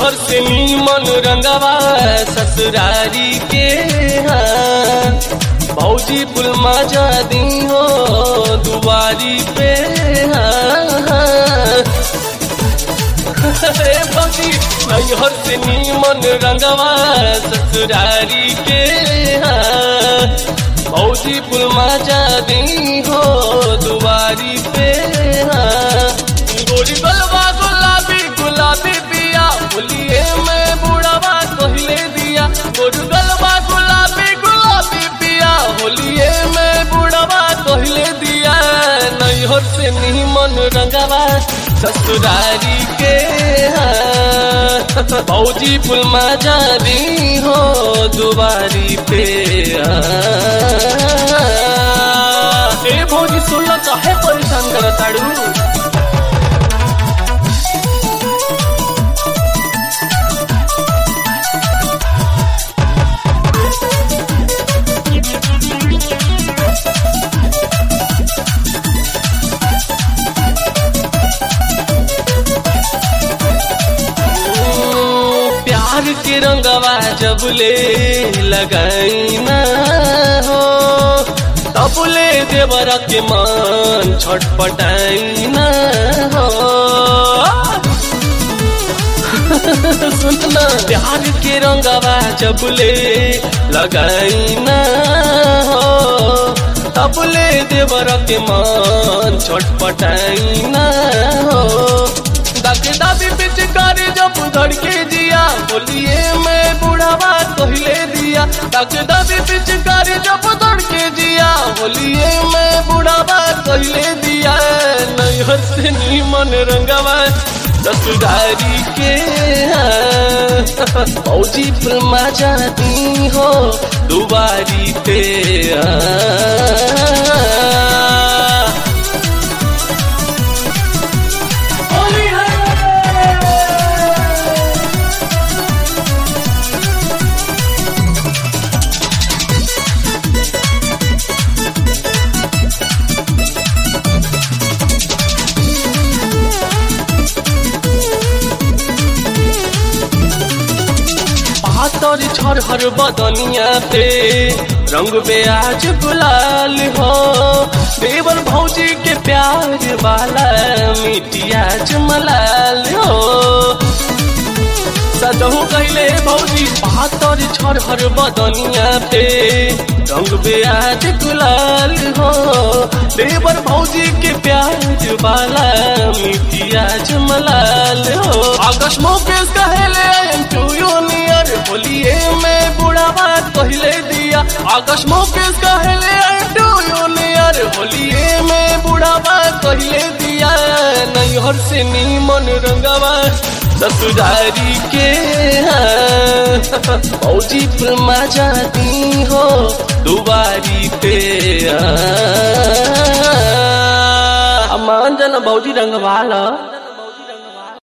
नैहर से नीमन रंगवा ससुरारी के हाँ भौजी पुल मजा दी हो दुआरी पे हाँ हाँ हे भौजी नैहर से नीमन रंगवा ससुरारी के हाँ भौजी पुल मजा दी हो दुआरी पे हाँ गोरी गलवा गुलाबी गुलाबी पिया बोलिए मैं बुढ़वा कहले दिया गोरी गलवा गुलाबी गुलाबी पिया होलिए मैं बुढ़वा कहले दिया नैहर से नीमन रंगवा ससुरारी के हाँ भौजी पुल मजा दी हो दुबारी पे ए भौजी सुनल काहे परेशान करताड़ू प्यार के रंगवा जब ले लगाई ना हो तब ले देवर के मन छटपटाई ना हो सुनना प्यार के रंगवा जब ले लगाई ना हो तब ले देवर के मन छटपटाई ना हो दाके दाबी पिचकारी जब धड़ के जिया बोलिए मैं बुढ़ावा कहले दिया दाके दाबी पिचकारी जब धड़ के जिया बोलिए मैं बुढ़ावा कहले दिया नैहर से नीमन रंगवा ससुरारी के फौजी फिल्मा जाती हो दुबारी पे पातर छरहर बदनिया पे रंग पे आज गुलाल हो देवर भौजी के प्यार वाला मिटियाज मलाल हो सदहू कहले भौजी पातर छरहर बदनिया पे रंग पे आज गुलाल हो देवर भौजी के प्यार वाला मिटियाज मलाल हो आकाश मुकेश कहले टू यूनियर बोलिए मैं बुढ़ावा कहले दिया आकाश मुकेश कहले टू यूनियर बोलिए मैं बुढ़ावा कहले दिया नैहर से नीमन रंगवा ससुरारी के फौजी फिल्मा जाती हो दुबारी पे मान जन भौजी रंगवाला